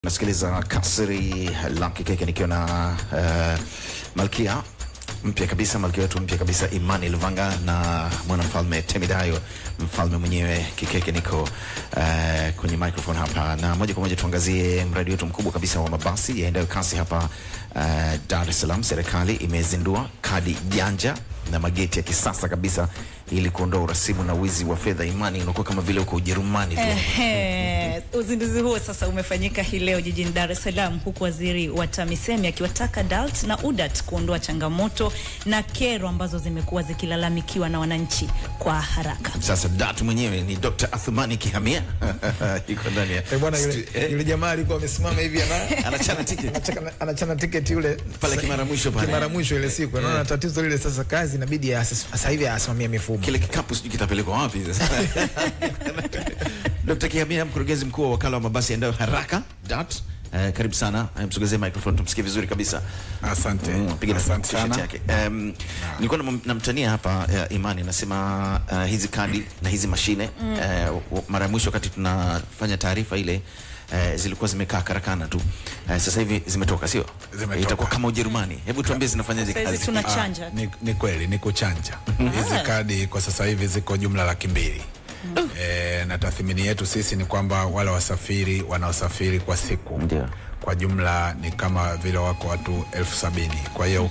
Nasikiliza kasri la kikeke nikiwa na uh, malkia mpya kabisa, malkia wetu mpya kabisa Imani Luvanga na mwanamfalme Temidayo, mfalme mwenyewe kikeke. Niko uh, kwenye microphone hapa na moja kwa moja tuangazie mradi wetu mkubwa kabisa wa mabasi yaendayo kasi hapa uh, Dar es Salaam. Serikali imezindua kadi janja na mageti ya kisasa kabisa ili kuondoa urasimu na wizi wa fedha. Imani, unakuwa kama vile uko Ujerumani tu. Ehe, uzinduzi huo sasa umefanyika hii leo jijini Dar es Salaam, huku waziri wa TAMISEMI akiwataka DART na UDART kuondoa changamoto na kero ambazo zimekuwa zikilalamikiwa na wananchi kwa haraka. Sasa datu mwenyewe ni Dr. Athumani Kihamia yuko ndani ya Eh, bwana yule, stu- eh, yule jamaa alikuwa amesimama hivi ana anachana tiketi anachana- anachana tiketi yule Pale kimara mwisho pale. kimara mwisho ile siku naona tatizo lile sasa kazi inabidi asis- sasa hivi asimamie mifumo kile kikapu sijui kitapelekwa wapi sasa. Dr. Kihamia, mkurugenzi mkuu wa wakala wa mabasi yaendayo haraka DART. Eh, karibu sana, Eh, msogezee microphone tumsikie vizuri kabisa. Asante, Mm, piga na asante t-shirt sana. yake. Um, nilikuwa nam- namtania hapa uh, Imani nasema uh, hizi kadi na hizi mashine uh, mara ya mwisho wakati tunafanya taarifa ile uh, zilikuwa zimekaa karakana tu uh, sasa hivi zimetoka, sio? Zimetoka. Itakuwa kama Ujerumani. Hebu tuambie zinafanyaje Sasa hizi kazi? tuna Ah, chanja ni, ni kweli ni kuchanja hizi kadi kwa sasa hivi ziko jumla laki mbili e, na tathmini yetu sisi ni kwamba wale wasafiri wanaosafiri kwa siku Ndio. kwa jumla ni kama vile wako watu elfu sabini kwa hiyo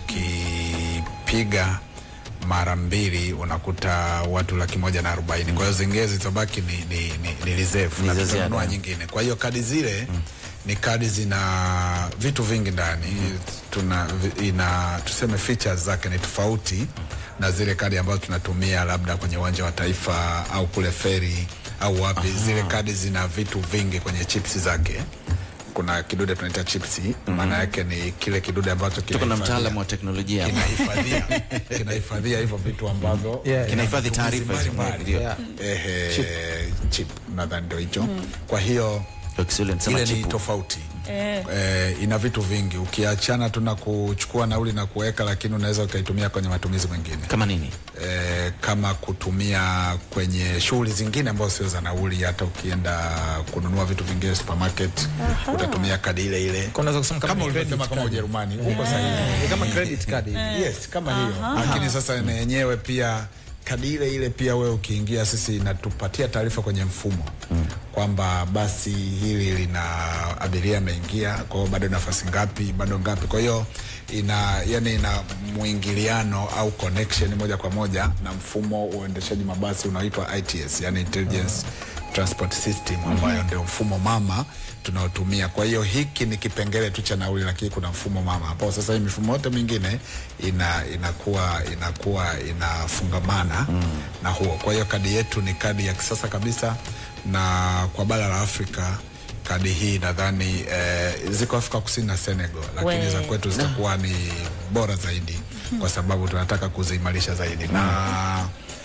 ukipiga mara mbili unakuta watu laki moja na arobaini kwa hiyo zingine zilizobaki ni, ni, ni, ni reserve Ni na za tutanunua ziada. nyingine kwa hiyo kadi zile ni kadi zina vitu vingi ndani tuna vi- ina tuseme features zake ni tofauti na zile kadi ambazo tunatumia labda kwenye uwanja wa taifa au kule feri au wapi zile kadi zina vitu vingi kwenye chips zake kuna kidude tunaita chipsi maana yake ni kile kidude ambacho Tuko na kinahifadhia- mtaalamu wa teknolojia hapa. kinahifadhia kinahifadhia hivyo vitu ambavyo Yeah, kinahifadhi matumizi taarifa hizo. mbalimbali. Ndio. Yeah. Ehe, chip nadhani ndio hicho kwa hiyo Kwa Kiswahili nasema ile ni chipu. tofauti Eh. eh, ina vitu vingi ukiachana tu na kuchukua nauli na kuweka lakini unaweza ukaitumia kwenye matumizi mengine Kama nini? eh, kama kutumia kwenye shughuli zingine ambazo sio za nauli hata ukienda kununua vitu vingine supermarket utatumia kadi ile ile Kwa unaweza kusema kama kama ni ulivyosema credit kama card. Ujerumani huko sahihi Ni kama credit card hivi. yes kama hiyo lakini sasa na yenyewe pia kadi ile ile pia wewe ukiingia sisi inatupatia taarifa kwenye mfumo mm. kwamba basi hili lina abiria ameingia kwa hiyo bado nafasi ngapi bado ngapi kwa hiyo ina yani ina mwingiliano au connection moja kwa moja na mfumo wa uendeshaji mabasi unaoitwa ITS yani intelligence transport system ambayo ndio mfumo mama tunaotumia. Kwa hiyo hiki ni kipengele tu cha nauli, lakini kuna mfumo mama ambao sasa hii mifumo yote mingine ina inakuwa inakuwa inafungamana na huo. Kwa hiyo kadi yetu ni kadi ya kisasa kabisa, na kwa bara la Afrika kadi hii nadhani eh, ziko Afrika Kusini na Senegal, lakini We. za kwetu zitakuwa ni bora zaidi kwa sababu tunataka kuziimarisha zaidi na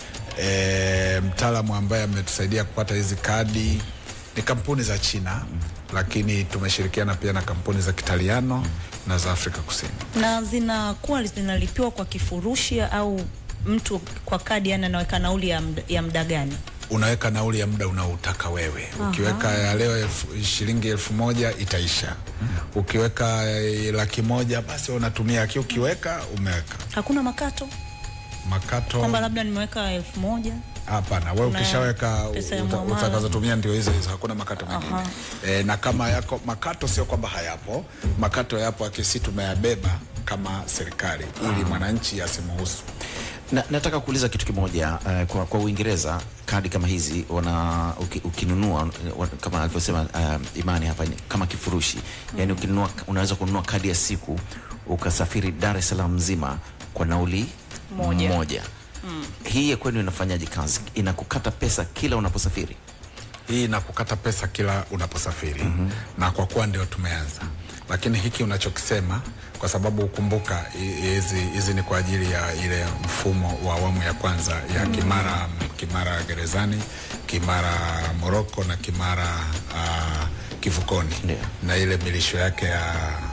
e, mtaalamu ambaye ametusaidia kupata hizi kadi ni kampuni za China lakini tumeshirikiana pia na kampuni za Kitaliano na za Afrika Kusini. na zinakuwa zinalipiwa kwa kifurushi au mtu kwa kadi yani anaweka nauli ya mda, ya mda gani? Unaweka nauli ya muda unaotaka wewe. Ukiweka ya leo elfu, shilingi elfu moja itaisha. Ukiweka eh, laki moja basi unatumia, lakini ukiweka umeweka Hakuna makato makato kwamba labda nimeweka elfu moja Hapana, wewe Kuna ukishaweka pesa ya uta- muamala. utakazotumia ndio hizo hizo, hakuna makato mengine. E, na kama yako makato, sio kwamba hayapo, makato yapo, akisi tumeyabeba kama serikali ili mwananchi asimuhusu. Na, nataka kuuliza kitu kimoja uh, kwa, kwa Uingereza kadi kama hizi wana uki, ukinunua wa- kama alivyosema uh, Imani hapa ni kama kifurushi mm. Yani ukinunua unaweza kununua kadi ya siku ukasafiri Dar es Salaam nzima kwa nauli Moja. moja. Mm. Hii ya kwenu inafanyaje kazi? Inakukata pesa kila unaposafiri? Hii inakukata pesa kila unaposafiri mm -hmm. na kwa kuwa ndio tumeanza, lakini hiki unachokisema, kwa sababu ukumbuka hi- hizi hizi ni kwa ajili ya ile mfumo wa awamu ya kwanza ya Kimara Kimara gerezani, Kimara Moroko na Kimara uh, kivukoni Ndio. na ile milisho yake ya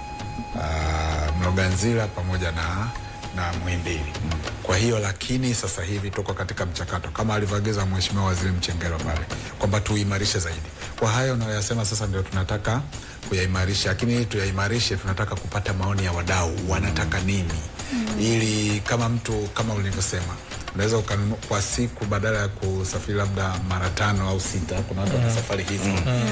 uh, Mloganzila pamoja na na Muhimbili. Kwa hiyo lakini sasa hivi tuko katika mchakato kama alivyoagiza Mheshimiwa Waziri Mchengero pale kwamba tuimarishe zaidi. Kwa hayo unayoyasema sasa ndio tunataka kuyaimarisha, lakini ili tuyaimarishe, tunataka kupata maoni ya wadau, wanataka nini ili kama mtu kama ulivyosema unaweza ukanunua kwa siku badala ya kusafiri labda mara tano au sita. Kuna watu wana safari hizi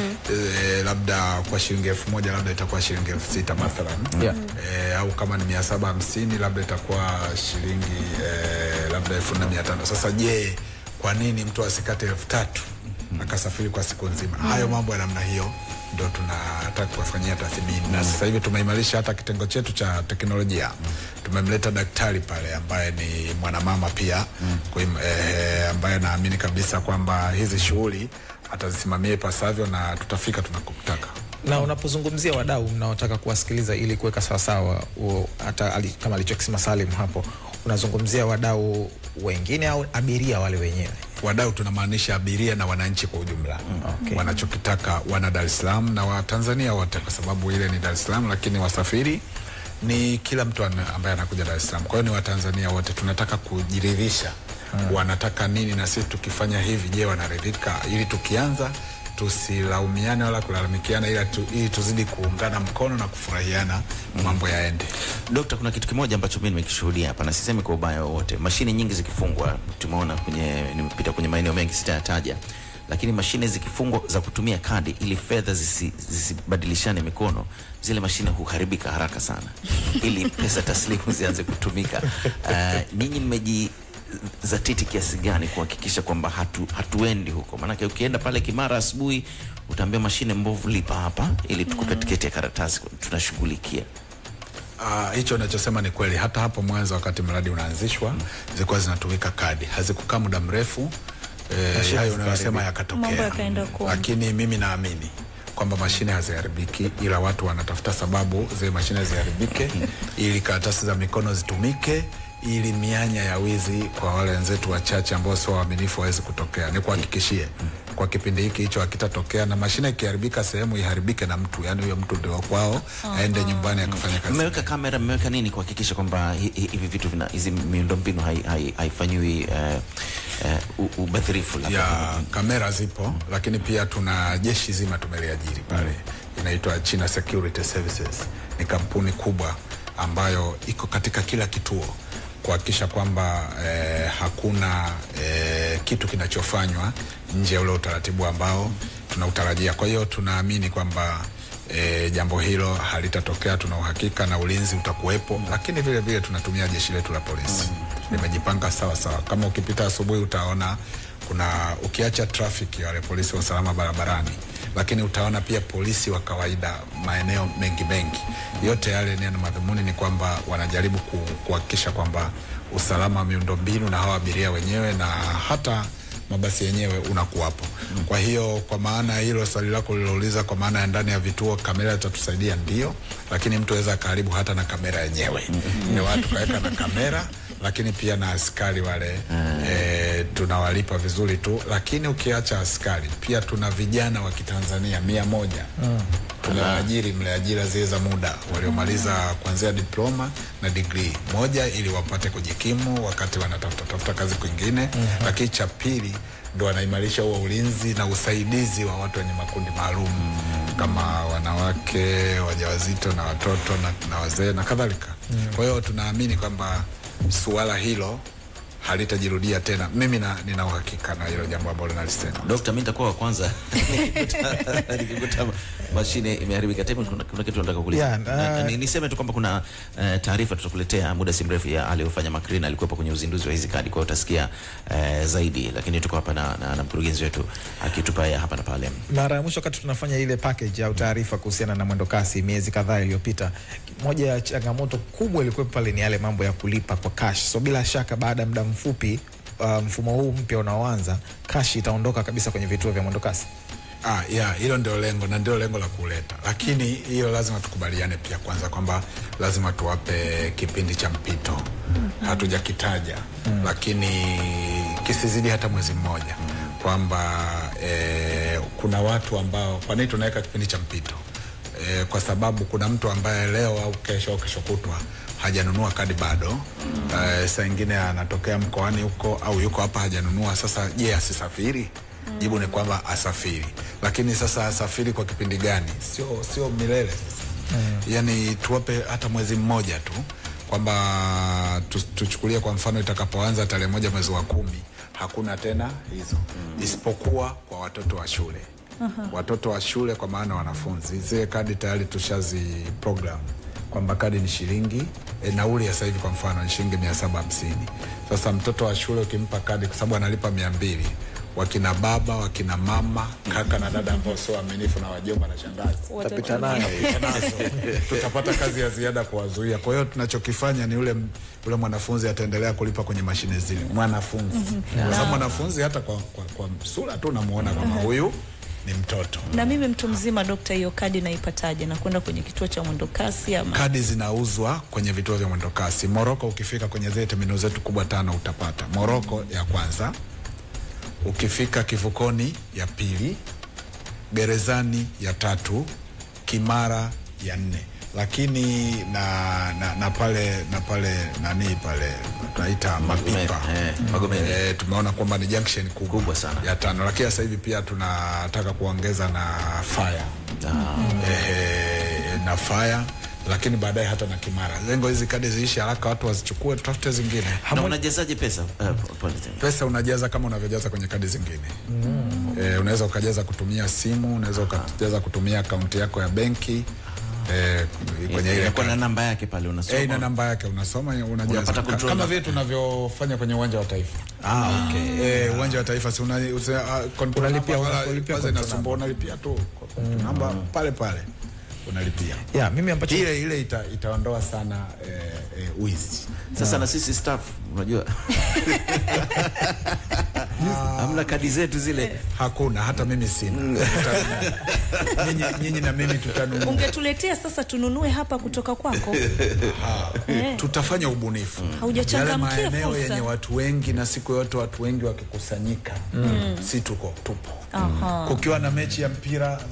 e, labda kwa shilingi elfu moja labda itakuwa shilingi elfu sita mathalan Yeah. e, au kama ni mia saba hamsini labda itakuwa shilingi e, labda elfu nne mia tano Sasa je, kwa nini mtu asikate elfu tatu akasafiri kwa siku nzima? Hayo mambo ya namna hiyo ndo tunataka kuwafanyia tathmini na sasa hivi tumeimarisha hata kitengo chetu cha teknolojia. Tumemleta daktari pale ambaye ni mwanamama pia kuim, eh, ambaye naamini kabisa kwamba hizi shughuli atazisimamia ipasavyo na tutafika tunakotaka. na unapozungumzia wadau mnaotaka kuwasikiliza ili kuweka sawasawa huo, hata ali, kama alichokisema Salim hapo, unazungumzia wadau wengine au abiria wale wenyewe? wadau tunamaanisha abiria na wananchi kwa ujumla Okay. wanachokitaka wana Dar es Salaam na Watanzania wote, kwa sababu ile ni Dar es Salaam, lakini wasafiri ni kila mtu ana- ambaye anakuja Dar es Salaam. Kwa hiyo ni Watanzania wote, tunataka kujiridhisha wanataka nini, na sisi tukifanya hivi, je, wanaridhika? Ili tukianza tusilaumiane wala kulalamikiana, ila tu, ili tuzidi kuungana mkono na kufurahiana, mambo yaende. Dokta, kuna kitu kimoja ambacho mimi nimekishuhudia hapa na sisemi kwa ubaya wowote. Mashine nyingi zikifungwa, tumeona kwenye, nimepita kwenye maeneo mengi sitayataja, lakini mashine zikifungwa za kutumia kadi ili fedha zisi- zisibadilishane mikono, zile mashine huharibika haraka sana ili pesa taslimu zianze kutumika. Uh, ninyi mmeji zatiti kiasi gani kuhakikisha kwamba hatu, hatuendi huko? Maanake ukienda pale Kimara asubuhi utaambia mashine mbovu, lipa hapa ili tukupe tiketi ya karatasi, tunashughulikia. Ah, hicho unachosema ni kweli. Hata hapo mwanzo wakati mradi unaanzishwa zilikuwa zinatumika kadi, hazikukaa muda mrefu eh, hayo unayosema Mambo yakatokea, yakaenda kombo. lakini mimi naamini kwamba mashine haziharibiki, ila watu wanatafuta sababu zile mashine ziharibike ili karatasi za mikono zitumike ili mianya ya wizi kwa wale wenzetu wachache ambao sio waaminifu waweze kutokea. Nikuhakikishie kwa kipindi hiki hicho hakitatokea, na mashine ikiharibika sehemu iharibike na mtu, yani huyo mtu ndio kwao, aende nyumbani akafanya kazi. Mmeweka kamera, mmeweka nini kuhakikisha kwamba hi- hi- hivi vitu vina hizi miundombinu hai- hai- haifanyiwi eh, eh, u- ubadhirifu labda? ya kamera zipo, lakini pia tuna jeshi zima tumeliajiri pale, inaitwa China Security Services. Ni kampuni kubwa ambayo iko katika kila kituo kuhakikisha kwamba eh, hakuna eh, kitu kinachofanywa nje ya ule utaratibu ambao tunautarajia. Kwa hiyo tunaamini kwamba E, jambo hilo halitatokea, tuna uhakika na ulinzi utakuwepo, lakini vile vile tunatumia jeshi letu la polisi limejipanga sawa sawa. Kama ukipita asubuhi utaona kuna ukiacha trafiki wale polisi wa usalama barabarani, lakini utaona pia polisi wa kawaida maeneo mengi mengi. Yote yale nia na madhumuni ni kwamba wanajaribu ku- kuhakikisha kwamba usalama wa miundombinu na hawa abiria wenyewe na hata mabasi yenyewe unakuwapo. Kwa hiyo kwa maana ya hilo swali lako lilouliza, kwa maana ya ndani ya vituo kamera itatusaidia ndio, lakini mtu aweza akaharibu hata na kamera yenyewe. Ni watu kaweka na kamera, lakini pia na askari wale e, tunawalipa vizuri tu, lakini ukiacha askari pia tuna vijana wa Kitanzania mia moja tumewaajiri mle ajira zile za muda waliomaliza kuanzia diploma na degree moja, ili wapate kujikimu wakati wanatafuta tafuta kazi kwingine. Lakini cha pili ndo wanaimarisha huo ulinzi na usaidizi wa watu wenye makundi maalum kama wanawake, wajawazito na watoto na, na wazee na kadhalika. Kwa hiyo tunaamini kwamba suala hilo halitajirudia tena. Mimi na, nina uhakika na hilo jambo ambalo nalisema. Dokta, mimi nitakuwa wa kwanza nikikuta- nikikuta mashine imeharibika. Tena kuna, kuna kitu nataka kuuliza. Yeah, Na- na- uh, ni- niseme tu kwamba kuna uh, taarifa tutakuletea muda si mrefu ya aliyofanya Makrina, alikuwepo kwenye uzinduzi wa hizi kadi, kwa hiyo utasikia uh, zaidi, lakini tuko hapa na, na, na mkurugenzi wetu akitupa ya hapa na pale. Mara ya mwisho wakati tunafanya ile package au taarifa kuhusiana na mwendo kasi miezi kadhaa iliyopita, moja ya changamoto kubwa ilikuwa pale ni yale mambo ya kulipa kwa cash. So bila shaka baada ya muda mfupi uh, mfumo huu mpya unaoanza cash itaondoka kabisa kwenye vituo vya mwendo kasi. Ah, ya hilo ndio lengo na ndio lengo la kuleta, lakini hiyo lazima tukubaliane pia kwanza kwamba lazima tuwape kipindi cha mpito. Hatujakitaja lakini kisizidi hata mwezi mmoja, kwamba eh, kuna watu ambao, kwa nini tunaweka kipindi cha mpito? E, kwa sababu kuna mtu ambaye leo au kesho au kesho kutwa hajanunua kadi bado. E, saa ingine anatokea mkoani huko au yuko hapa hajanunua. Sasa je, asisafiri? jibu ni kwamba asafiri lakini sasa asafiri kwa kipindi gani sio sio milele sasa yani tuwape hata mwezi mmoja tu kwamba tu, tuchukulie kwa mfano itakapoanza tarehe moja mwezi wa kumi hakuna tena hizo isipokuwa kwa watoto wa shule watoto wa shule kwa maana wanafunzi zile kadi tayari tushazi program kwamba kadi ni shilingi e, nauli ya sasa hivi kwa mfano ni shilingi mia saba hamsini sasa mtoto wa shule ukimpa kadi kwa sababu analipa mia mbili wakina baba wakina mama kaka na dada ambao sio waaminifu na wajomba na shangazi Tapita nayo. nazo tutapata kazi ya ziada kuwazuia. Kwa hiyo tunachokifanya ni yule yule mwanafunzi ataendelea kulipa kwenye mashine zile, mwanafunzi kwa sababu mwanafunzi hata kwa, kwa, kwa sura tu unamuona kama huyu ni mtoto. Na mimi mtu mzima, dokta, hiyo kadi naipataje? Na kwenda kwenye kituo cha mwendokasi ama Kadi zinauzwa kwenye vituo vya mwendokasi. Moroko, ukifika kwenye zile terminal zetu kubwa tano utapata Moroko ya kwanza, ukifika kivukoni ya pili, gerezani ya tatu, Kimara ya nne lakini na, na, na pale na pale nani pale tunaita mapipa eh, Magomeni. Eh, tumeona kwamba ni junction kubwa, Kubwa sana. ya tano, lakini sasa hivi pia tunataka kuongeza na fire eh, na fire lakini baadaye hata na Kimara. Lengo hizi kadi ziishi haraka, watu wazichukue, tutafute zingine. na unajazaje pesa uh, pale tena? Pesa unajaza kama unavyojaza kwenye kadi zingine mm. Eh, unaweza ukajaza kutumia simu, unaweza ukajaza kutumia akaunti yako ya benki eh, kwenye ile Inakuwa na kadi. namba yake pale unasoma Eh, ina namba yake unasoma, unajaza Unapata Ka- control kama number. vile tunavyofanya kwenye uwanja wa Taifa. Ah, okay. Eh, uwanja wa Taifa si una, usi, uh, control Unalipia- number wala unalipia kwanza control inasumbua, unalipia tu control namba pale pale unalipia. Yeah, mimi ambacho Ile ile ita, itaondoa sana eh, eh, wizi. sasa na sisi staff unajua hamna kadi zetu zile Hakuna, hata mimi sina. Tutanunua. Nyinyi nyinyi na mimi tutanunua. ungetuletea sasa tununue hapa kutoka kwako? Eh. tutafanya ubunifu yale Haujachangamkia maeneo fursa. yenye watu wengi na siku yote watu wengi wakikusanyika si tuko tupo Aha. kukiwa na mechi ya mpira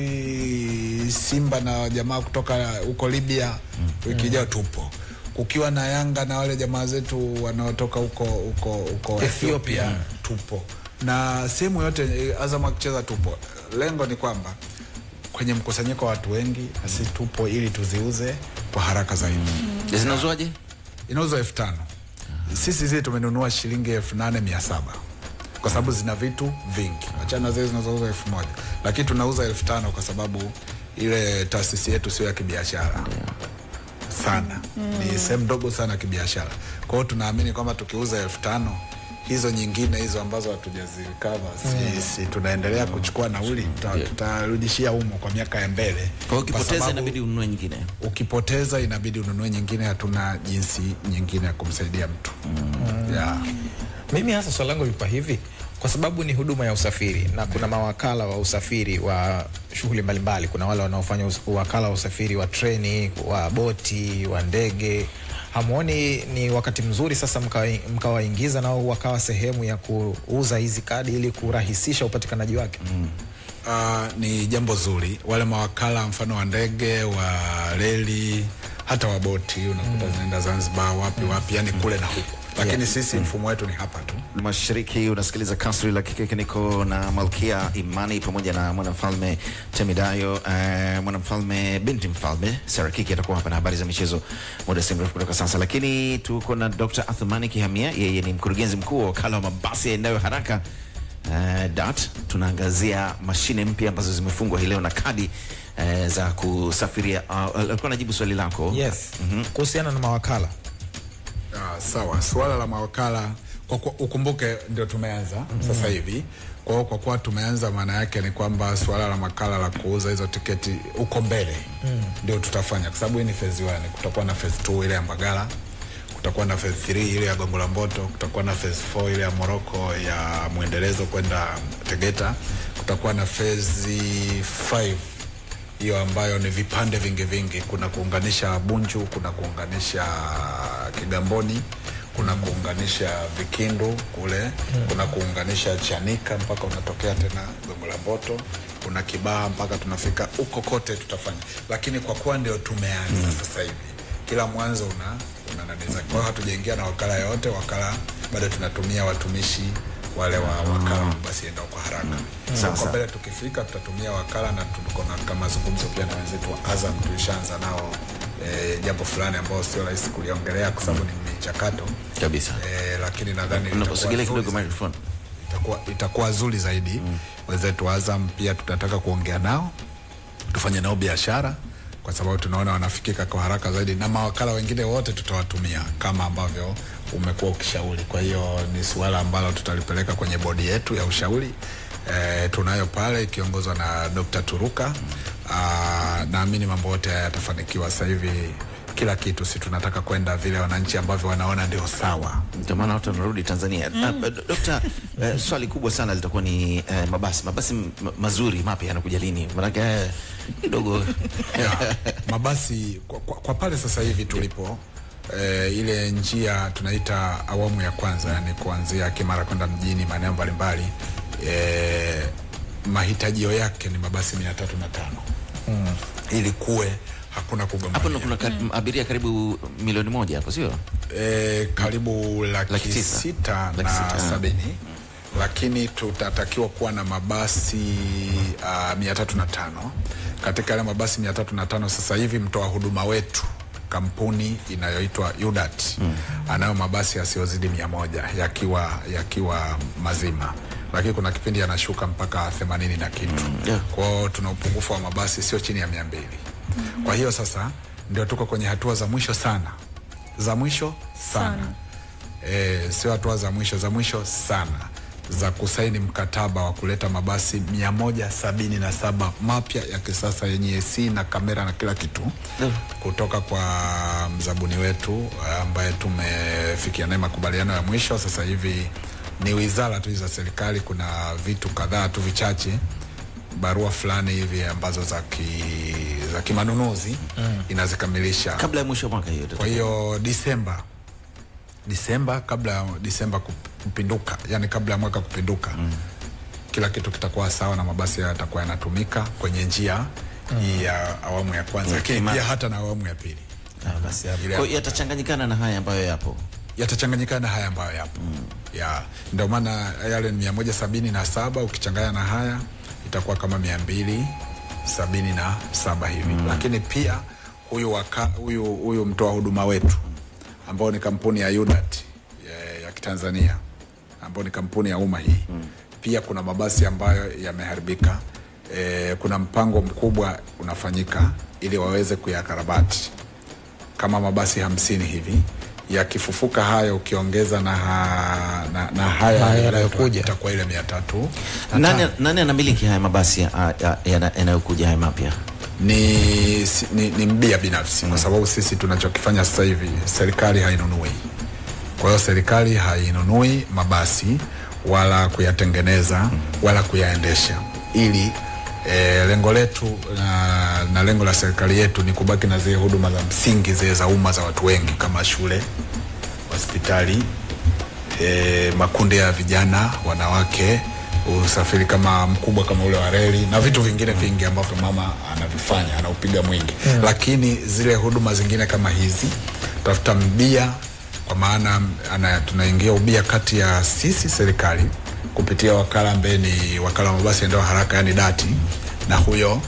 sijui simba na jamaa kutoka huko libya wiki ijayo tupo kukiwa na yanga na wale jamaa zetu wanaotoka huko huko huko ethiopia tupo na sehemu yote eh, azam akicheza tupo lengo ni kwamba kwenye mkusanyiko wa watu wengi na sisi tupo ili tuziuze kwa haraka zaidi zinauzwaje inauzwa elfu tano sisi zile tumenunua shilingi elfu nane mia saba kwa sababu zina vitu vingi achana zile zinazouzwa elfu moja lakini tunauza elfu tano kwa sababu ile taasisi yetu sio ya kibiashara sana ni sehemu ndogo sana ya kibiashara kwa hiyo tunaamini kwamba tukiuza elfu tano hizo nyingine hizo ambazo hatujazirikava si, si tunaendelea kuchukua nauli tuta- tutarudishia umo kwa miaka ya mbele kwa hiyo Kwa ukipoteza sababu- inabidi ununue nyingine ukipoteza inabidi ununue nyingine hatuna jinsi nyingine ya kumsaidia mtu mm. yeah. Mimi hasa swali langu lilikuwa hivi, kwa sababu ni huduma ya usafiri na kuna mawakala wa usafiri wa shughuli mbalimbali. Kuna wale wanaofanya us- wakala wa usafiri wa treni, wa boti, wa ndege. Hamuoni ni wakati mzuri sasa mkawa- mkawaingiza nao wakawa sehemu ya kuuza hizi kadi ili kurahisisha upatikanaji wake? uh, ni jambo zuri wale mawakala mfano wa ndege wa reli hata wa boti unakuta zinaenda zanzibar wapi wapi yani kule na huku lakini sisi mfumo wetu ni hapa tu mashariki unasikiliza kasri la kikeke niko na malkia imani pamoja na mwanamfalme temidayo uh, mwanamfalme binti mfalme sarakiki atakuwa hapa na habari za michezo muda si mrefu kutoka sasa lakini tuko na dr athumani kihamia yeye ni mkurugenzi mkuu wa wakala wa mabasi yaendayo haraka uh, dat tunaangazia mashine mpya ambazo zimefungwa hii leo na kadi uh, za kusafiria uh, alikuwa najibu swali lako Yes. Kuhusiana na mawakala Ah, sawa suala la mawakala kwa kuwa ukumbuke ndio tumeanza mm. sasa hivi kwa hiyo kwa kuwa tumeanza maana yake ni kwamba suala la makala la kuuza hizo tiketi uko mbele mm. ndio tutafanya kwa sababu hii ni phase 1 kutakuwa na phase 2 ile ya Mbagala kutakuwa na phase 3 ile ya Gongo la Mboto kutakuwa na phase 4 ile ya Moroko ya mwendelezo kwenda Tegeta kutakuwa na phase 5 hiyo ambayo ni vipande vingi vingi. Kuna kuunganisha Bunju, kuna kuunganisha Kigamboni, kuna kuunganisha Vikindu kule, kuna kuunganisha Chanika mpaka unatokea tena Gongo la Mboto, kuna Kibaha mpaka tunafika huko kote tutafanya, lakini kwa kuwa ndio tumeanza sasa hivi, kila mwanzo una una nani zake. Kwa hiyo hatujaingia na wakala yote, wakala bado tunatumia watumishi wale wa wakala wa mabasi yaendao kwa haraka. Sawa, Kwa sawa. mbele tukifika tutatumia wakala na tuko na kama mazungumzo pia na wenzetu wa Azam tulishaanza nao eh, jambo fulani ambao sio rahisi kuliongelea kwa sababu ni michakato kabisa eh, lakini nadhani litakuwa unaposogelea zuri kidogo microphone itakuwa, itakuwa zuri zaidi mm. wenzetu wa Azam pia tutataka kuongea nao tufanye nao biashara kwa sababu tunaona wanafikika kwa haraka zaidi na mawakala wengine wote tutawatumia kama ambavyo umekuwa ukishauri kwa hiyo ni suala ambalo tutalipeleka kwenye bodi yetu ya ushauri e, tunayo pale ikiongozwa na Dr. Turuka Aa, naamini mambo yote haya yatafanikiwa sasa hivi kila kitu si tunataka kwenda vile wananchi ambavyo wanaona ndio sawa ndio maana watu wanarudi Tanzania. Mm. Uh, Dokta, uh, swali kubwa sana litakuwa ni uh, mabasi mabasi m- mazuri mapya yanakuja lini? Maanake uh, kidogo ya, mabasi kwa, kwa, kwa pale sasa hivi tulipo eh, ile njia tunaita awamu ya kwanza yani kuanzia Kimara kwenda mjini maeneo mbalimbali eh, mahitajio yake ni mabasi mia tatu na tano mm. ili kuwe hakuna hapo kugombania ndo kuna ka, abiria karibu milioni moja hapo, sio? e, karibu laki, Laki tisa. sita Laki na sita, ah. sabini lakini tutatakiwa kuwa na mabasi uh, mia tatu na tano katika yale mabasi mia tatu na tano sasa hivi mtoa huduma wetu kampuni inayoitwa UDAT mm. anayo mabasi yasiyozidi mia moja yakiwa yakiwa mazima lakini kuna kipindi yanashuka mpaka themanini na kitu mm. yeah. kwao tuna upungufu wa mabasi sio chini ya mia mbili mm. kwa hiyo sasa ndio tuko kwenye hatua za mwisho sana za mwisho sana, sana. E, sio hatua za mwisho za mwisho sana za kusaini mkataba wa kuleta mabasi mia moja sabini na saba mapya ya kisasa yenye AC na kamera na kila kitu Mm. kutoka kwa mzabuni wetu ambaye tumefikia naye makubaliano ya mwisho. Sasa hivi ni wizara tu za serikali, kuna vitu kadhaa tu vichache, barua fulani hivi ambazo za ki, za kimanunuzi mm. inazikamilisha Kabla ya mwisho wa mwaka hiyo. kwa hiyo Disemba, Disemba kabla ya Disemba kup- kupinduka, yani kabla ya mwaka kupinduka mm. kila kitu kitakuwa sawa na mabasi hayo yatakuwa yanatumika kwenye njia hii ya awamu ya kwanza, Ya lakini Kimara. pia hata na awamu ya pili Ah, basi hapo. Ile Kwa hiyo yatachanganyikana na haya ambayo yapo. yatachanganyikana na haya ambayo yapo mm. ya ndio maana yale ni mia moja sabini na saba ukichanganya na haya itakuwa kama mia mbili sabini na saba hivi mm. lakini pia huyu waka, huyu, huyu mtoa huduma wetu ambao ni kampuni ya UDAT ya, ya kitanzania ambao ni kampuni ya umma hii mm. pia kuna mabasi ambayo yameharibika e, kuna mpango mkubwa unafanyika ili waweze kuyakarabati kama mabasi hamsini hivi yakifufuka hayo ukiongeza na, ha, na, na haya Haya yanayokuja yanayokuja. itakuwa ile mia tatu na Nani, tano. nani anamiliki haya mabasi ya- ya- yana- yanayokuja haya mapya? ni, si- ni, ni mbia binafsi kwa sababu sisi tunachokifanya sasa hivi serikali hainunui kwa hiyo serikali hainunui mabasi wala kuyatengeneza wala kuyaendesha ili e, lengo letu na, na lengo la serikali yetu ni kubaki na zile huduma za msingi zile za umma za watu wengi kama shule hospitali e, makundi ya vijana wanawake usafiri kama mkubwa kama ule wa reli na vitu vingine vingi ambavyo mama anavifanya anaupiga mwingi mm. lakini zile huduma zingine kama hizi tafuta mbia kwa maana ana, tunaingia ubia kati ya sisi serikali kupitia wakala ambaye ni wakala wa mabasi endao haraka yani dati na huyo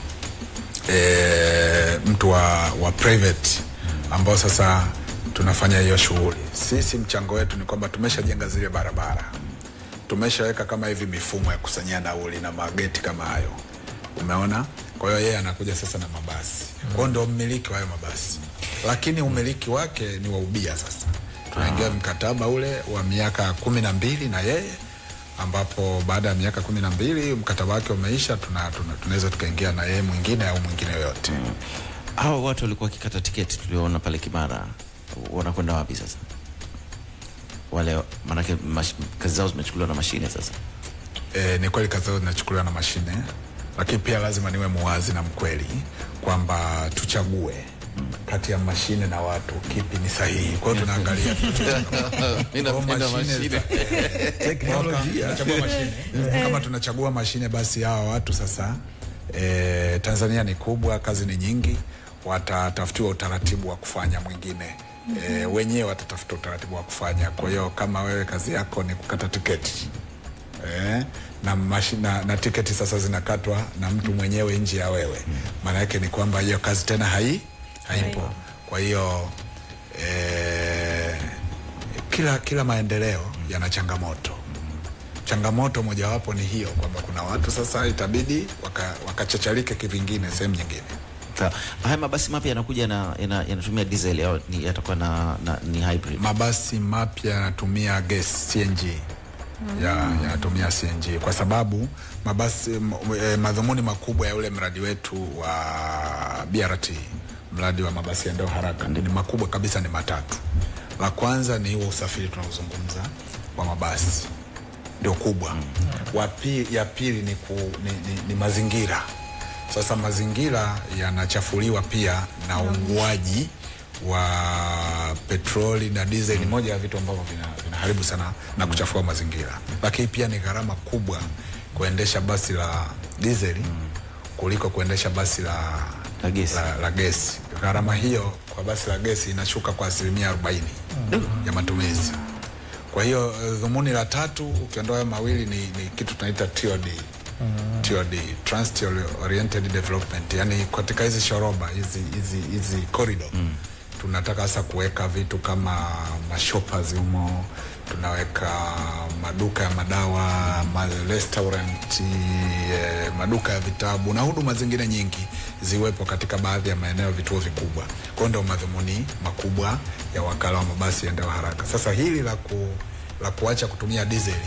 e, mtu wa, wa private ambao sasa tunafanya hiyo shughuli. Sisi mchango wetu ni kwamba tumeshajenga zile barabara, tumeshaweka kama hivi mifumo ya kusanyia nauli na mageti kama hayo, umeona. Kwa hiyo yeye anakuja sasa na mabasi, kwa hiyo ndio mmiliki wa hayo mabasi, lakini umiliki wake ni wa ubia. Sasa tunaingia mkataba ule wa miaka kumi na mbili na yeye ambapo baada ya miaka kumi na mbili mkataba wake umeisha, tunaweza tuna, tunaweza tukaingia na yeye mwingine au mwingine yoyote mm. Hawa watu walikuwa wakikata tiketi tulioona pale Kimara, wanakwenda wapi sasa? Wale manake mash, kazi zao zimechukuliwa na mashine sasa. E, ni kweli kazi zao zinachukuliwa na mashine, lakini pia lazima niwe muwazi na mkweli kwamba tuchague kati ya mashine na watu kipi ni sahihi. Kwa hiyo tunaangalia Kwa mashine za- Teknolojia. tunachagua mashine. Kama tunachagua mashine, basi hawa watu sasa e, Tanzania ni kubwa, kazi ni nyingi, watatafutiwa utaratibu wa kufanya mwingine e, wenyewe watatafuta utaratibu wa kufanya. Kwa hiyo kama wewe kazi yako ni kukata tiketi eh, na, mashi, na, na tiketi sasa zinakatwa na mtu mwenyewe nje ya wewe. Maana yake ni kwamba hiyo kazi tena hai haipo. Kwa hiyo eh, kila kila maendeleo yana changamoto. Changamoto mojawapo ni hiyo kwamba kuna watu sasa itabidi waka- wakachacharike kivingine sehemu nyingine. Sawa. Haya mabasi mapya yanakuja na yana- yanatumia diesel au ni yatakuwa na, na ni hybrid? mabasi mapya yanatumia gas CNG ya yanatumia CNG kwa sababu mabasi m, e, madhumuni makubwa ya ule mradi wetu wa BRT mradi wa mabasi yaendayo haraka ni makubwa kabisa, ni matatu. La kwanza ni huo usafiri tunaozungumza wa mabasi ndio kubwa. Wa pi- ya pili ni, ku, ni, ni, ni mazingira. Sasa mazingira yanachafuliwa pia na uunguaji wa petroli na diesel ni moja ya vitu ambavyo vina- vinaharibu sana na kuchafua mazingira, lakini pia ni gharama kubwa kuendesha basi la diesel kuliko kuendesha basi la, La gesi. la, la gesi. Gharama hiyo kwa basi la gesi inashuka kwa asilimia arobaini ya matumizi. Kwa hiyo eh, dhumuni la tatu ukiondoa hayo mawili ni, ni kitu tunaita TOD. TOD, Transit Oriented Development, yani katika hizi shoroba hizi hizi hizi corridor tunataka sasa kuweka vitu kama mashoppers humo, tunaweka maduka ya madawa, ma restaurant, eh, maduka ya vitabu na huduma zingine nyingi ziwepo katika baadhi ya maeneo vituo vikubwa. Kwa hiyo ndio madhumuni makubwa ya wakala wa mabasi yaendayo haraka. Sasa hili la ku, la kuacha kutumia dizeli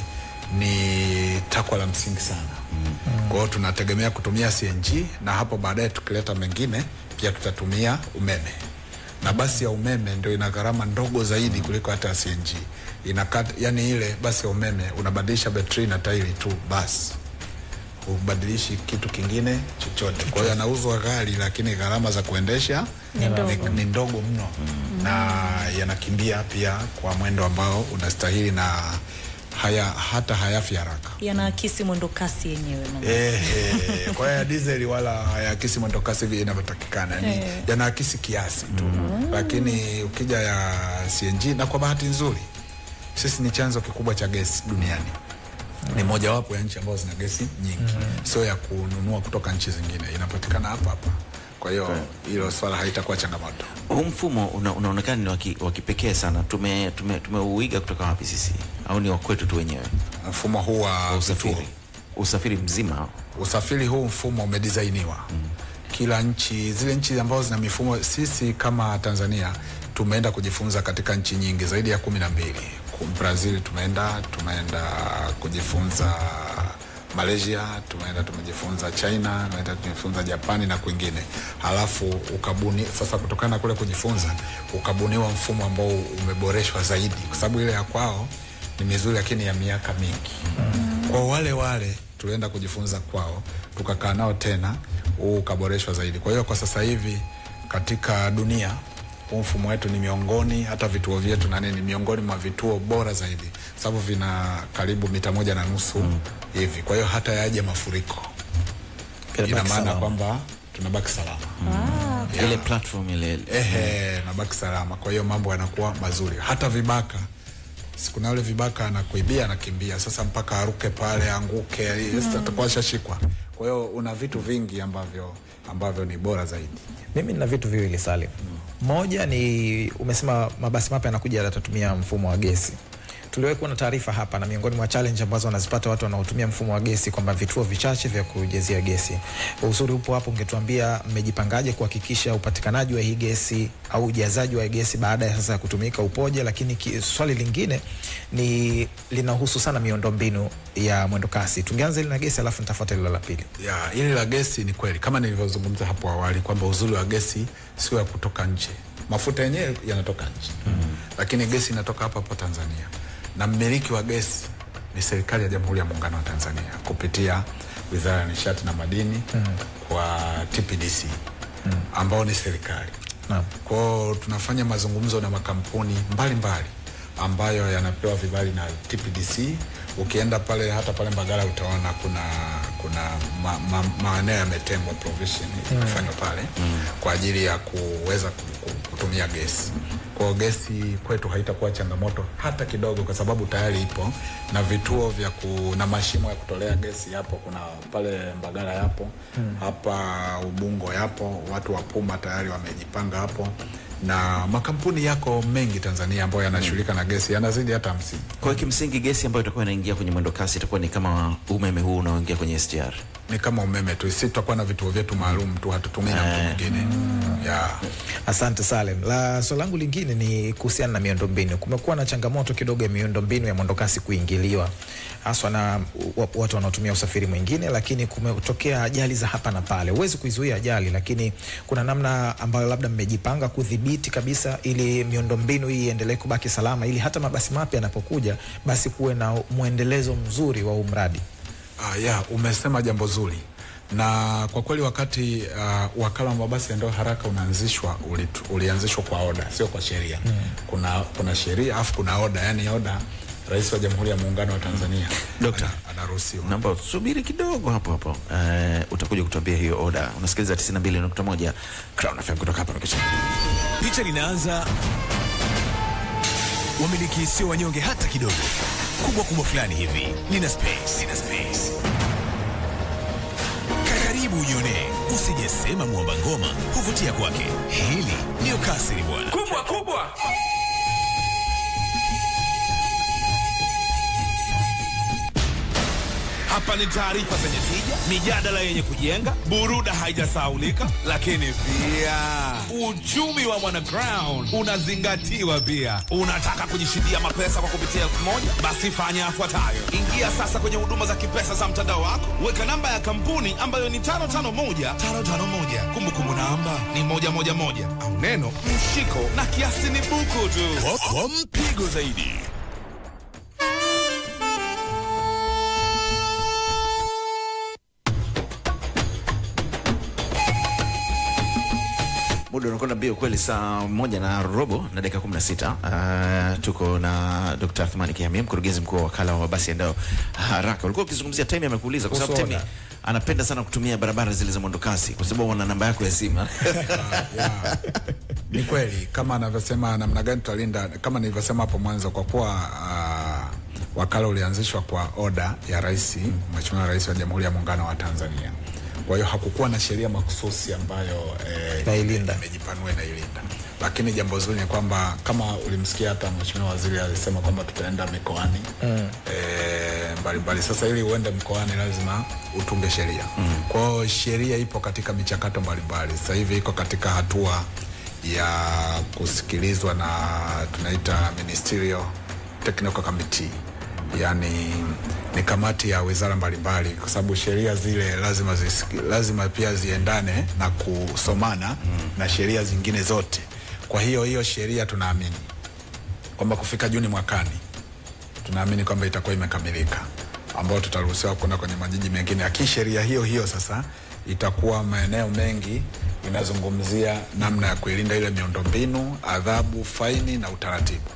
ni takwa la msingi sana. Kwa hiyo tunategemea kutumia CNG na hapo baadaye tukileta mengine pia tutatumia umeme na basi ya umeme ndio ina gharama ndogo zaidi kuliko hata ya CNG. Inakata, yani ile basi ya umeme unabadilisha betri na tairi tu basi, ubadilishi kitu kingine chochote. Kwa hiyo yanauzwa ghali, lakini gharama za kuendesha Ni ndogo. ni, ni ndogo mno na yanakimbia pia kwa mwendo ambao unastahili na haya, hata hayafi haraka. Yanaakisi mwendo kasi yenyewe mama. Eh, eh, kwa hiyo ya dizeli wala hayaakisi mwendokasi vile inavyotakikana, ni yanaakisi kiasi tu, lakini ukija ya CNG, na kwa bahati nzuri sisi ni chanzo kikubwa cha gesi duniani ni mojawapo ya nchi ambazo zina gesi nyingi, sio ya kununua kutoka nchi zingine, inapatikana hapa hapa. Kwa hiyo hilo swala haitakuwa changamoto. Huu mfumo una, unaonekana ni wa ki- wa kipekee sana. Tume tume tumeuiga kutoka wapi sisi, au ni wa kwetu tu wenyewe? Mfumo huu wa vituo Usafiri usafiri mzima usafiri huu mfumo umedisainiwa kila nchi, zile nchi ambazo zina mifumo. Sisi kama Tanzania tumeenda kujifunza katika nchi nyingi zaidi ya kumi na mbili. Ku- Brazil tumeenda tumeenda kujifunza Malaysia, tumeenda tumejifunza China, tumeenda tumejifunza Japani na kwingine. Halafu ukabuni sasa, kutokana na kule kujifunza, ukabuniwa mfumo ambao umeboreshwa zaidi, kwa sababu ile ya kwao ni mizuri, lakini ya miaka mingi kwa wale wale tulienda kujifunza kwao, tukakaa nao tena, huu ukaboreshwa zaidi. Kwa hiyo kwa sasa hivi katika dunia huu mfumo wetu ni miongoni, hata vituo vyetu na nini, miongoni mwa vituo bora zaidi, sababu vina karibu mita moja na nusu hivi. Kwa hiyo hata yaje mafuriko, ina Inabaki maana salama. kwamba tunabaki salama ile platform ile ehe, nabaki salama. Kwa hiyo mambo yanakuwa mazuri, hata vibaka siku na yule vibaka anakuibia anakimbia, sasa mpaka aruke pale anguke, sasa atakuwa ashashikwa. Kwa hiyo una vitu vingi ambavyo ambavyo ni bora zaidi. Mimi nina vitu viwili Salim. Moja ni umesema mabasi mapya yanakuja yatatumia mfumo wa gesi. Tuliwahi kuwa na taarifa hapa, na miongoni mwa challenge ambazo wanazipata watu wanaotumia mfumo wa gesi kwamba vituo vichache vya kujazia gesi. Uzuri upo hapo, ungetuambia mmejipangaje kuhakikisha upatikanaji wa hii gesi au ujazaji wa hii gesi baada ya sasa ya kutumika upoje? Lakini ki, swali lingine ni linahusu sana miundombinu ya mwendokasi. Tungeanza ile na gesi, alafu nitafuata ile la pili. Ya, hili la gesi ni kweli kama nilivyozungumza hapo awali kwamba uzuri wa gesi sio ya kutoka nje. Mafuta yenyewe yanatoka nje lakini gesi inatoka hapa hapa Tanzania, na mmiliki wa gesi ni serikali ya Jamhuri ya Muungano wa Tanzania kupitia Wizara ya Nishati na Madini kwa TPDC ambao ni serikali. Naam. Kwao tunafanya mazungumzo na makampuni mbalimbali mbali ambayo yanapewa vibali na TPDC. Ukienda pale hata pale Mbagala utaona kuna kuna ma, ma, maeneo yametengwa provision inafanywa pale kwa ajili ya kuweza ku- ku- kutumia gesi Kwa hiyo gesi kwetu haitakuwa changamoto hata kidogo, kwa sababu tayari ipo na vituo vya ku, na mashimo ya kutolea gesi yapo. Kuna pale Mbagala yapo hapa Ubungo yapo, watu wa Puma tayari wamejipanga hapo, na makampuni yako mengi Tanzania ambayo yanashughulika na gesi yanazidi hata hamsini. Kwa hiyo kimsingi gesi ambayo itakuwa inaingia kwenye mwendo kasi itakuwa ni kama umeme huu unaoingia kwenye SGR. Ni kama umeme tu, sisi tutakuwa na vituo vyetu maalum tu, hatutumii na mtu mwingine yeah. Asante Salem. La swali langu lingine ni kuhusiana na miundombinu. Kumekuwa na changamoto kidogo ya miundombinu ya mwendokasi kuingiliwa haswa na wa- watu wanaotumia usafiri mwingine, lakini kumetokea ajali za hapa na pale. Huwezi kuizuia ajali, lakini kuna namna ambayo labda mmejipanga kudhibiti kabisa ili miundombinu hii iendelee kubaki salama, ili hata mabasi mapya yanapokuja basi kuwe na mwendelezo mzuri wa huu mradi. Ah, ya umesema jambo zuri na kwa kweli wakati uh, wakala wa mabasi yaendayo haraka unaanzishwa uli, ulianzishwa kwa oda, sio kwa sheria mm. Kuna, kuna sheria afu kuna oda, yani oda Rais wa Jamhuri ya Muungano wa Tanzania Dokta. ana- anaruhusiwa. Naomba subiri kidogo hapo hapo. Uh, utakuja kutuambia hiyo oda. Unasikiliza 92.1 Crown FM kutoka hapa Mikocheni. Picha linaanza, wamiliki sio wanyonge hata kidogo, kubwa kubwa fulani hivi, lina space, lina space. Karibu ujione, usijesema mwamba ngoma huvutia kwake. Hili ndiyo kasiri bwana, kubwa kubwa. Hapa ni taarifa zenye tija, mijadala yenye kujenga, buruda haijasaulika, lakini pia uchumi wa mwanaground unazingatiwa pia. Unataka kujishindia mapesa kwa kupitia elfu moja? Basi fanya yafuatayo: ingia sasa kwenye huduma za kipesa za mtandao wako, weka namba ya kampuni ambayo ni 551551 kumbukumbu namba ni moja moja moja au neno mshiko na kiasi ni buku tu. Kwa, kwa mpigo zaidi. Muda unakwenda mbio kweli, saa moja na robo na dakika 16. Uh, tuko na Dr. Athmani Kihamia, mkurugenzi mkuu wa wakala wa mabasi yaendayo haraka. Ulikuwa ukizungumzia Temi, amekuuliza kwa sababu Kuhusu Temi oda. anapenda sana kutumia barabara zile za mwendo kasi kwa sababu wana namba yako ya simu. yeah. Ni kweli kama anavyosema, namna gani tutalinda, kama nilivyosema hapo mwanzo, kwa kuwa uh, wakala ulianzishwa kwa oda ya Rais, Mheshimiwa Rais wa Jamhuri ya Muungano wa Tanzania. Kwa hiyo hakukuwa na sheria makususi ambayo eh, Inailinda. imejipanua inailinda, lakini jambo zuri ni kwamba kama ulimsikia hata Mheshimiwa Waziri alisema kwamba tutaenda mikoani mm. eh, mbalimbali. Sasa ili uende mkoani lazima utunge sheria mm. Kwa hiyo sheria ipo katika michakato mbalimbali. Sasa hivi iko katika hatua ya kusikilizwa na tunaita ministerial technical committee yani ni kamati ya wizara mbalimbali, kwa sababu sheria zile lazima, zisiki, lazima pia ziendane na kusomana mm. na sheria zingine zote. Kwa hiyo hiyo sheria tunaamini kwamba kufika Juni mwakani tunaamini kwamba itakuwa imekamilika, ambao tutaruhusiwa kwenda kwenye majiji mengine. Lakini sheria hiyo hiyo sasa itakuwa maeneo mengi inazungumzia namna ya kuilinda ile miundombinu, adhabu, faini na utaratibu.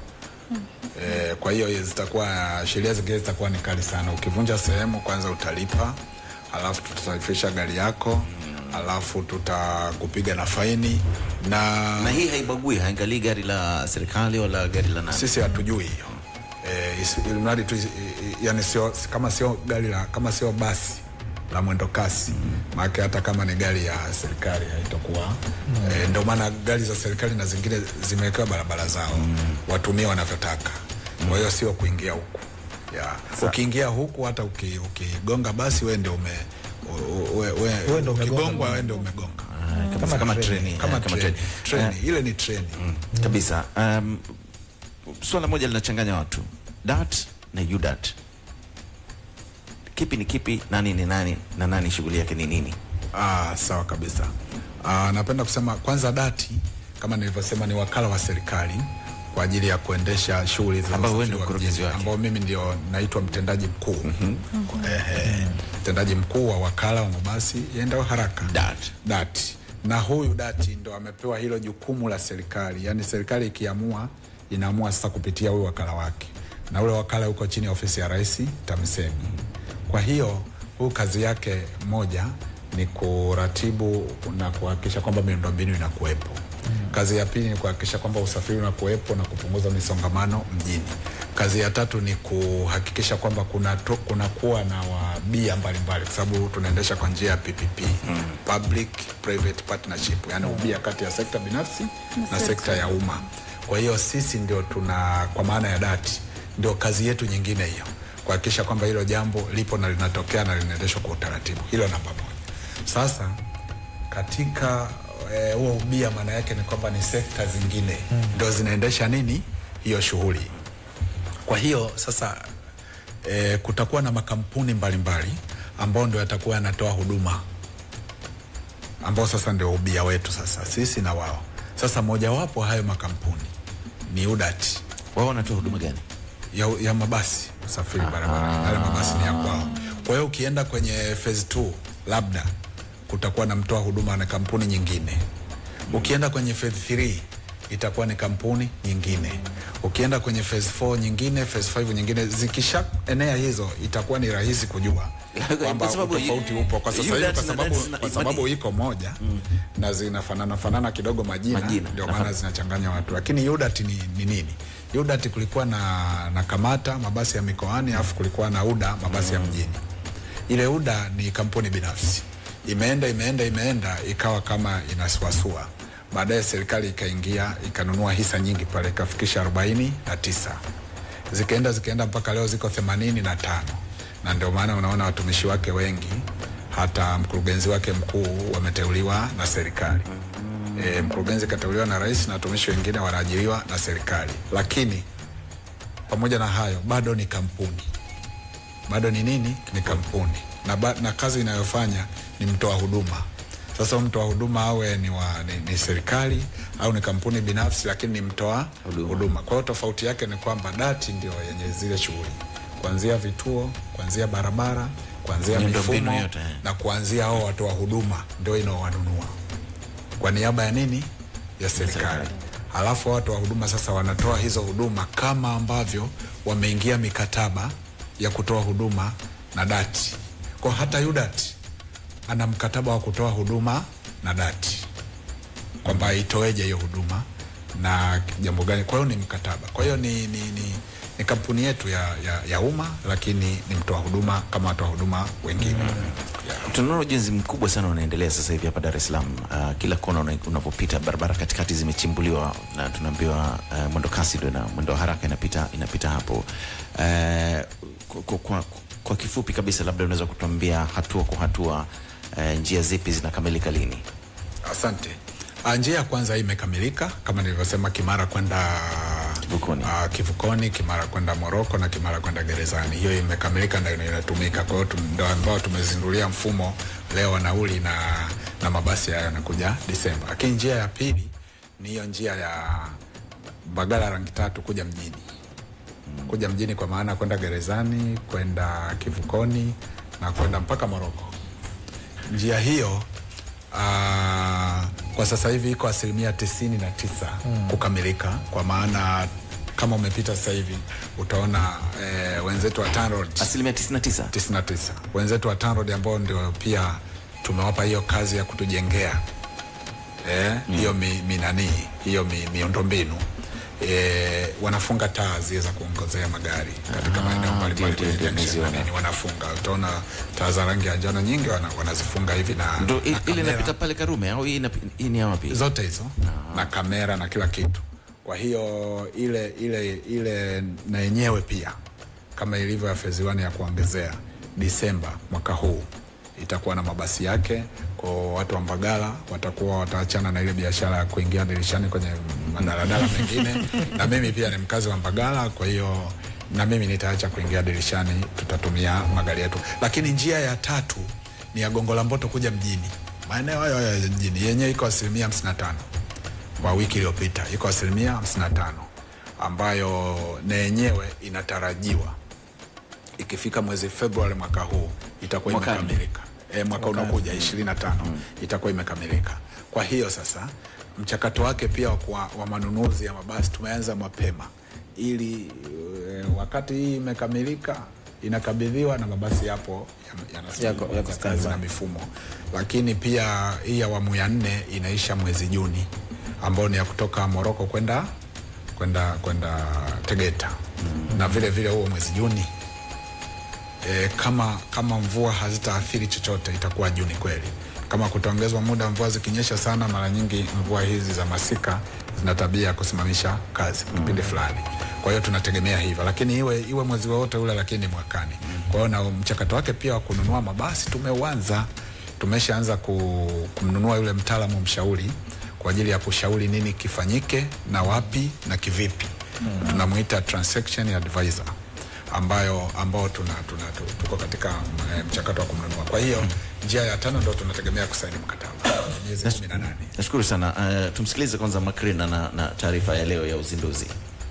E, kwa hiyo zitakuwa sheria zingine zitakuwa ni kali sana. Ukivunja sehemu, kwanza utalipa, alafu tutasafisha gari yako, alafu tutakupiga na faini na, na hii haibagui, haangalii gari la serikali wala gari la nani. sisi hatujui hiyo e, isi- ili mradi tu isi- i- yani sio kama sio gari la kama sio basi la mwendo kasi maana hata kama ni gari ya serikali haitakuwa e, ndio maana gari za serikali na zingine zimewekewa barabara zao watumie wanavyotaka kwa hiyo sio kuingia huku ya ukiingia huku hata uki- ukigonga basi wewe ndio ume u- u- we- we- Wewe ndio umegonga ukigongwa mlango. wewe ndio umegonga Kabisa, Kama kama treni. treni, kama eh, kama treni treni. treni ile ni treni Eh, kabisa. Um, swala moja linachanganya watu, DART na UDART. Kipi ni kipi? Nani ni nani na nani shughuli yake ni nini? Ah, sawa kabisa. Ah, napenda kusema kwanza, dati kama nilivyosema ni wakala wa serikali kwa ajili ya kuendesha shughuli za Ambao wewe usafiri ndio wa mkurugenzi mjini, wake. ambao mimi ndio naitwa mtendaji mkuu Ehe, mtendaji mkuu wa wakala wa mabasi yaendayo haraka DART. dati na huyu dati ndo amepewa hilo jukumu la serikali, yaani serikali ikiamua inaamua sasa kupitia huyu wakala wake, na ule wakala uko chini ya ofisi ya Rais TAMISEMI. Kwa hiyo huyu kazi yake moja ni kuratibu na kuhakikisha kwamba miundombinu inakuwepo. Kazi kazi ya pili ni kuhakikisha kwamba usafiri unakuwepo na kupunguza misongamano mjini. Kazi ya tatu ni kuhakikisha kwamba kuna to, kuna kuwa na wabia mbalimbali, kwa sababu tunaendesha kwa njia ya PPP mm. public private partnership, yani ubia kati ya sekta binafsi na sekta ya umma. Kwa hiyo sisi ndio tuna, kwa maana ya dati, ndio kazi yetu nyingine hiyo, kuhakikisha kwamba hilo jambo lipo na linatokea na linaendeshwa kwa utaratibu. Hilo namba moja. Sasa katika eh, huo ubia, maana yake ni kwamba ni sekta zingine mm. ndio zinaendesha nini hiyo shughuli. Kwa hiyo sasa e, kutakuwa na makampuni mbalimbali ambao ndio yatakuwa yanatoa huduma ambao sasa ndio ubia wetu sasa sisi na wao. Sasa mojawapo hayo makampuni ni UDAT Wao wanatoa huduma gani? ya, ya mabasi usafiri barabarani, yale mabasi ni ya kwao. Kwa hiyo ukienda kwenye phase 2 labda kutakuwa na mtoa huduma na kampuni nyingine. Ukienda kwenye phase 3 itakuwa ni kampuni nyingine. Ukienda kwenye phase 4 nyingine, phase 5 nyingine, zikisha enea hizo itakuwa ni rahisi kujua kwamba Kwa sababu utofauti upo kwa sasa hivi, UDAT kwa na sababu, DART zina- kwa sababu iko moja na zinafanana fanana kidogo majina, Majina. ndio maana zinachanganya watu, lakini UDAT ni, ni nini? UDAT kulikuwa na, na Kamata mabasi ya mikoani, alafu kulikuwa na UDA mabasi ya mjini. Ile UDA ni kampuni binafsi, imeenda imeenda imeenda ikawa kama inasuasua. Baadaye serikali ikaingia ikanunua hisa nyingi pale ikafikisha arobaini na tisa zikaenda zikaenda mpaka leo ziko themanini na tano na ndio maana unaona watumishi wake wengi hata mkurugenzi wake mkuu wameteuliwa na serikali. E, mkurugenzi kateuliwa na rais na watumishi wengine wanaajiriwa na serikali, lakini pamoja na hayo bado ni kampuni, bado ni nini? Ni kampuni na, ba, na kazi inayofanya ni mtoa huduma. Sasa huyu mtoa huduma awe ni, wa, ni, ni serikali au ni kampuni binafsi, lakini ni mtoa huduma. Kwa hiyo tofauti yake ni kwamba dati ndio yenye zile shughuli, kuanzia vituo, kuanzia barabara, kuanzia Miundombinu mifumo yote, eh. na kuanzia hao watoa huduma ndio inaowanunua kwa niaba ya nini? Ya serikali. Halafu watu wa huduma sasa wanatoa hizo huduma kama ambavyo wameingia mikataba ya kutoa huduma na dati. Kwa hata yudati ana mkataba wa kutoa huduma na dati kwamba itoeje hiyo huduma na jambo gani. Kwa hiyo ni mkataba. Kwa hiyo ni, ni, ni, ni kampuni yetu ya, ya, ya umma, lakini ni mtoa huduma kama watoa huduma wengine yeah. Tunaona ujenzi mkubwa sana unaendelea sasa hivi hapa Dar es Salaam. Uh, kila kona una- unapopita barabara katikati zimechimbuliwa na tunaambiwa uh, mwendo kasi ndio na mwendo wa haraka inapita, inapita hapo. Uh, kwa, kwa, kwa, kwa kifupi kabisa, labda unaweza kutuambia hatua kwa hatua uh, njia zipi zinakamilika lini? Asante. Ah, Njia ya kwanza hii imekamilika kama nilivyosema, Kimara kwenda Kivukoni. ah, Kivukoni, Kimara kwenda Moroko na Kimara kwenda gerezani. Hiyo imekamilika na ina- inatumika. Kwa hiyo tu- ndio ambao tumezindulia mfumo leo wa nauli na, na mabasi haya yanakuja Disemba. Lakini njia ya pili ni hiyo njia ya Mbagala rangi tatu kuja mjini kuja mjini kwa maana kwenda gerezani, kwenda Kivukoni na kwenda mpaka Moroko. Njia hiyo aa, kwa sasa hivi iko asilimia tisini na tisa kukamilika, kwa maana kama umepita sasa hivi utaona eh, wenzetu wa TANROADS Asilimia 99 99 wenzetu wa TANROADS ambao ndio pia tumewapa hiyo kazi ya kutujengea eh, hiyo mi, mi nani hiyo mi, miundombinu eh, wanafunga taa zile za kuongozea magari katika maeneo mbalimbali ndio, kwenye ndio, junction na nimeziona. nini, wanafunga. Utaona taa za rangi ya njano nyingi wana, wanazifunga hivi na, ndo na i- ile kamera inapita pale Karume au hii inapi- hii ni ya wapi? zote hizo na kamera na kila kitu. Kwa hiyo ile ile ile na yenyewe pia kama ilivyo ya phase 1 ya kuongezea, Disemba mwaka huu itakuwa na mabasi yake. Kwa watu wa Mbagala watakuwa wataachana na ile biashara ya kuingia dirishani kwenye madaladala mengine, na mimi pia ni mkazi wa Mbagala, kwa hiyo na mimi nitaacha kuingia dirishani, tutatumia magari yetu. Lakini njia ya tatu ni ya Gongo la Mboto kuja mjini, maeneo hayo hayo ya mjini, yenyewe iko asilimia 55 kwa wiki iliyopita iko asilimia 55 ambayo na yenyewe inatarajiwa ikifika mwezi Februari mwaka huu itakuwa Mwakani. imekamilika. E, mwaka unaokuja 25 itakuwa imekamilika. Kwa hiyo sasa mchakato wake pia wa, kuwa- wa manunuzi ya mabasi tumeanza mapema ili e, wakati hii imekamilika inakabidhiwa na mabasi yapo yana- Yako- yana- yako kazi standby. na mifumo, lakini pia hii awamu ya nne inaisha mwezi Juni. ambayo ni ya kutoka Moroko kwenda kwenda kwenda Tegeta na vile vile huo mwezi Juni e, kama kama mvua hazitaathiri chochote itakuwa Juni kweli. Kama kutaongezwa muda, mvua zikinyesha sana, mara nyingi mvua hizi za masika zina tabia ya kusimamisha kazi kipindi fulani. Kwa hiyo tunategemea hivyo, lakini iwe iwe mwezi wowote ule, lakini mwakani. Kwa hiyo na mchakato wake pia wa kununua mabasi tumeuanza, tumeshaanza ku- kumnunua yule mtaalamu mshauri kwa ajili ya kushauri nini kifanyike na wapi na kivipi. Tunamuita transaction advisor ambayo ambao tuna, tuna, tu- tuko katika eh, mchakato wa kumnunua. Kwa hiyo njia ya tano ndo tunategemea kusaini mkataba miezi 18. Nashukuru sana. Uh, tumsikilize kwanza Makrina na, na taarifa ya leo ya uzinduzi.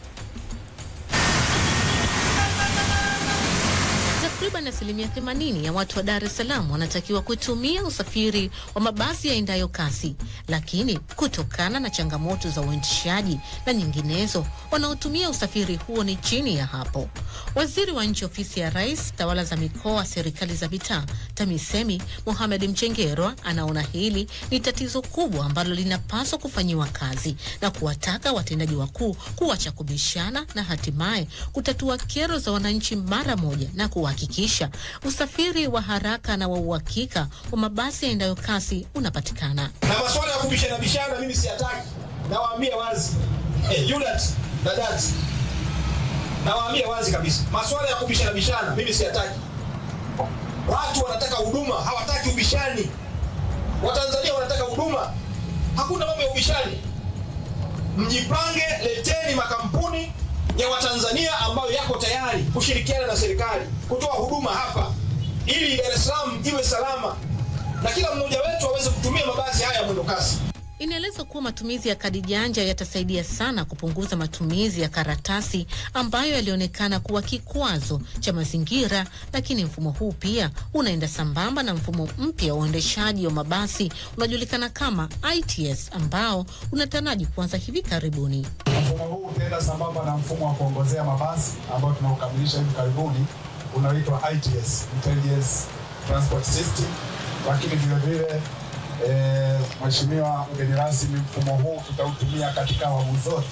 Takriban asilimia 80 ya watu wa Dar es Salaam wanatakiwa kutumia usafiri wa mabasi yaendayo kasi, lakini kutokana na changamoto za uendeshaji na nyinginezo, wanaotumia usafiri huo ni chini ya hapo. Waziri wa Nchi, Ofisi ya Rais, Tawala za Mikoa, Serikali za Mitaa, TAMISEMI, Mohamed Mchengerwa anaona hili ni tatizo kubwa ambalo linapaswa kufanyiwa kazi na kuwataka watendaji wakuu kuacha kubishana na hatimaye kutatua kero za wananchi mara moja na kuhakikisha usafiri wa haraka na wa uhakika wa mabasi yaendayo kasi unapatikana. na masuala ya kubishana bishana mimi siyataki, nawaambia wazi eh, Yulat na Dat, nawaambia wazi kabisa, masuala ya kubishana bishana mimi siyataki. Watu wanataka huduma, hawataki ubishani. Watanzania wanataka huduma, hakuna mambo ya ubishani. Mjipange, leteni makampuni ya Watanzania ambayo yako tayari kushirikiana na serikali kutoa huduma hapa, ili Dar es Salaam iwe salama na kila mmoja wetu aweze kutumia mabasi haya ya mwendo kasi. Inaelezwa kuwa matumizi ya kadi janja yatasaidia sana kupunguza matumizi ya karatasi ambayo yalionekana kuwa kikwazo cha mazingira, lakini mfumo huu pia unaenda sambamba na mfumo mpya wa uendeshaji wa mabasi unajulikana kama ITS ambao unataraji kuanza hivi karibuni. Mfumo huu utaenda sambamba na mfumo wa kuongozea mabasi ambao tunaukamilisha hivi karibuni unaoitwa ITS, Intelligence Transport System. Lakini vile vile eh, Mheshimiwa mgeni rasmi, mfumo huu tutautumia katika awamu zote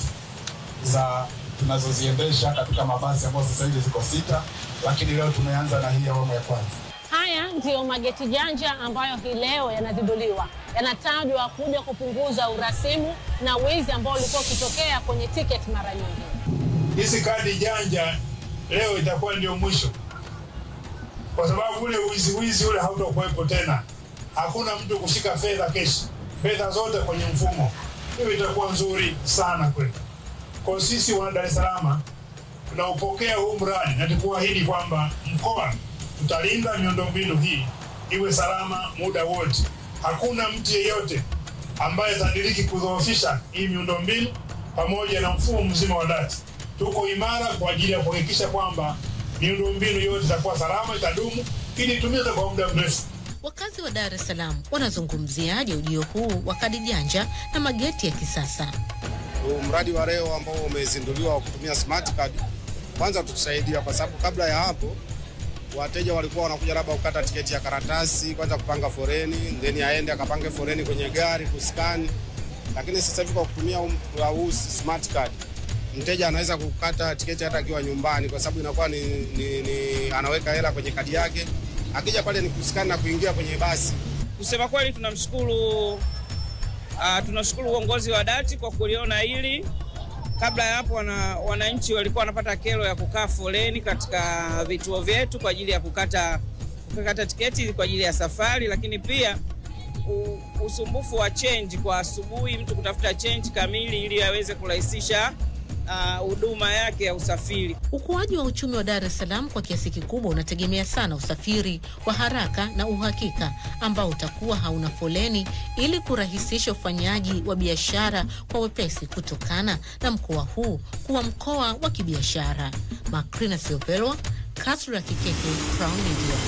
za tunazoziendesha katika mabasi ambayo sasa hivi ziko sita, lakini leo tumeanza na hii awamu ya kwanza. Haya ndiyo mageti janja ambayo hii leo yanazinduliwa. Yanatajwa kuja kupunguza urasimu na wizi ambao ulikuwa ukitokea kwenye tiketi mara nyingi. Hizi kadi janja leo itakuwa ndio mwisho, kwa sababu ule wizi wizi ule hautakuwepo tena. Hakuna mtu kushika fedha keshi, fedha zote kwenye mfumo. Hiyo itakuwa nzuri sana kwetu. Kwa sisi wana Dar es Salaam tunaupokea huu mradi na tukuahidi kwamba mkoa tutalinda miundombinu hii iwe salama muda wote. Hakuna mtu yeyote ambaye atadiriki kudhoofisha hii miundombinu pamoja na mfumo mzima wa dati. Tuko imara kwa ajili ya kuhakikisha kwamba miundombinu yote itakuwa salama, itadumu ili itumike kwa muda mrefu. Wakazi wa Dar es Salaam wanazungumziaje ujio huu wa kadi janja na mageti ya kisasa? Huu mradi wa leo ambao umezinduliwa wa kutumia smart card, kwanza tutusaidia, kwa sababu kabla ya hapo wateja walikuwa wanakuja labda kukata tiketi ya karatasi, kwanza kupanga foreni, then aende akapange foreni kwenye gari kuskani. Lakini sasa hivi kwa kutumia huu huu smart card, mteja anaweza kukata tiketi hata akiwa nyumbani, kwa sababu inakuwa ni, ni, ni anaweka hela kwenye kadi yake, akija pale ni kuskani na kuingia kwenye basi. Kusema kweli tunamshukuru uh, tunashukuru uongozi wa dati kwa kuliona hili. Kabla ya hapo, wana, wananchi walikuwa wanapata kero ya kukaa foleni katika vituo vyetu kwa ajili ya kukata, kukata tiketi kwa ajili ya safari, lakini pia u, usumbufu wa change kwa asubuhi, mtu kutafuta change kamili ili aweze kurahisisha huduma uh, yake ya usafiri. Ukuaji wa uchumi wa Dar es Salaam kwa kiasi kikubwa unategemea sana usafiri wa haraka na uhakika ambao utakuwa hauna foleni ili kurahisisha ufanyaji wa biashara kwa wepesi kutokana na mkoa huu kuwa mkoa wa kibiashara. Makrina Silvelwa, Kasra Kikeke, Crown Media.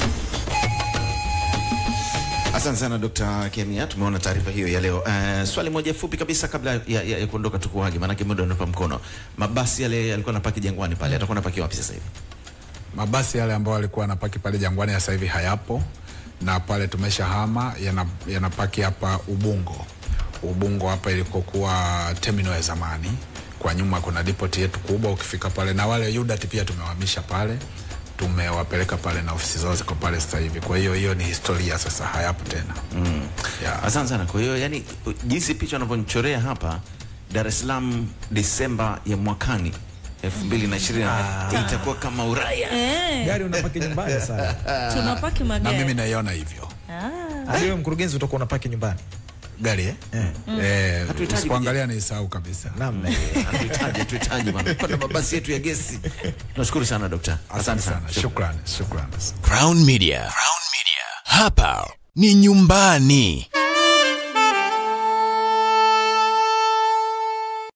Asante sana Dr. Kemia, tumeona taarifa hiyo ya leo. Uh, swali moja fupi kabisa kabla ya, ya, ya kuondoka tukuage, maanake muda unapa mkono. Mabasi yale yalikuwa napaki Jangwani pale, atakuwa napaki wapi sasa hivi? Mabasi yale ambayo yalikuwa yanapaki pale Jangwani sasa hivi hayapo, na pale tumeshahama yanapaki yana hapa Ubungo. Ubungo hapa ilikokuwa terminal ya zamani. Kwa nyuma kuna depot yetu kubwa, ukifika pale na wale UDAT pia tumewahamisha pale, tumewapeleka pale na ofisi zao ziko pale sasa hivi. Kwa hiyo hiyo ni historia sasa, hayapo tena Mm. yeah. Asante sana. Kwa hiyo yani, jinsi picha unavyonichorea hapa, Dar es Salaam Disemba ya mwakani 2020 itakuwa kama Ulaya. Eh, Gari unapaki nyumbani sana. tunapaki na magari. mimi naiona hivyo Ah. Hadi wewe mkurugenzi utakuwa unapaki nyumbani. gari eh? Eh. Eh, Hatuhitaji usipoangalia nisahau kabisa. Naam. Hatuhitaji, hatuhitaji bana. Kuna mabasi yetu ya gesi. Tunashukuru sana dokta. Asante sana, shukrani, shukrani. Crown Media. Crown Media. Hapa ni nyumbani.